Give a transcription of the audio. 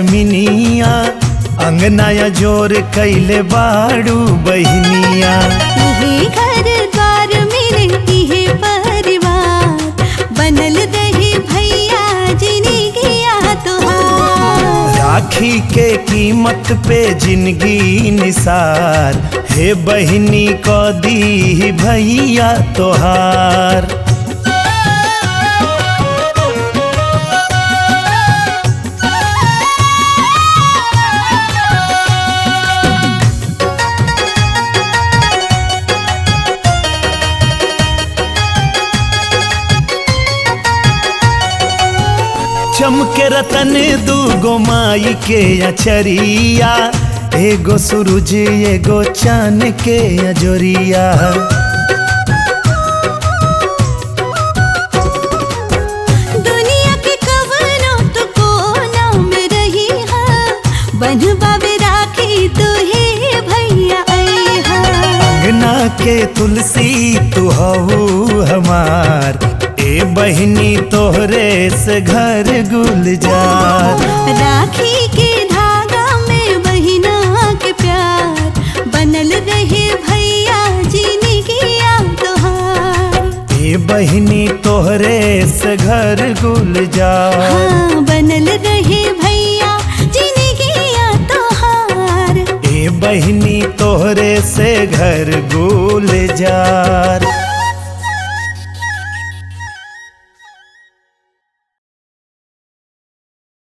जमीनिया अंगनाया जोर कैले बाड़ू बहनिया इहे घर द्वार मिले इहे परिवार बनल रहे भैया जिनगिया तोहार राखी के कीमत पे जिंदगी निसार हे बहनी को दी भैया तोहार चमके रतन दूगो माई के अचरिया एगो सूरज एगो चांद के अजोरिया दुनिया के कवनो तो कोना में रही हा बनवा में राखी तुहे भैया आई हा अंगना के तुलसी तू हऊ हमार ए बहनी तोहरे से घर गुलजार राखी के धागा में बहिना के प्यार बनल रहे भैया जिनगिया तोहार ए बहनी तोहरे से घर गुलजार हाँ बनल रहे भैया जिनगिया तोहार ए बहनी तोहरे से घर गुलजार